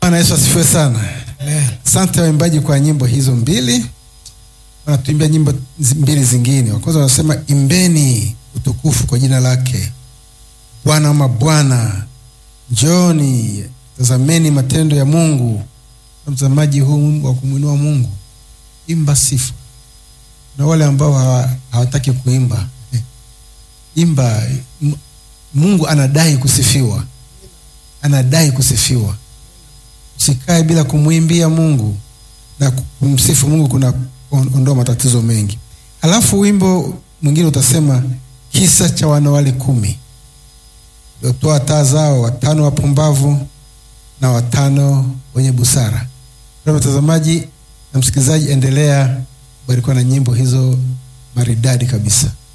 Bwana Yesu asifiwe sana. Asante waimbaji kwa nyimbo hizo mbili. Wanatuimbia nyimbo zi- mbili zingine. Wa kwanza wanasema imbeni utukufu kwa jina lake Bwana wa mabwana, njoni tazameni matendo ya Mungu. Na mtazamaji huu wimbo wa kumwinua Mungu, imba sifa. Na wale ambao hawa- hawataki kuimba eh, imba. M- Mungu anadai kusifiwa, anadai kusifiwa. Usikae bila kumwimbia Mungu na kumsifu Mungu, kuna on- ondoa matatizo mengi. Alafu wimbo mwingine utasema kisa cha wanawali kumi waliotoa taa zao, watano wapumbavu na watano wenye busara. Kwa hivyo mtazamaji na msikilizaji, endelea kubarikiwa na nyimbo hizo maridadi kabisa.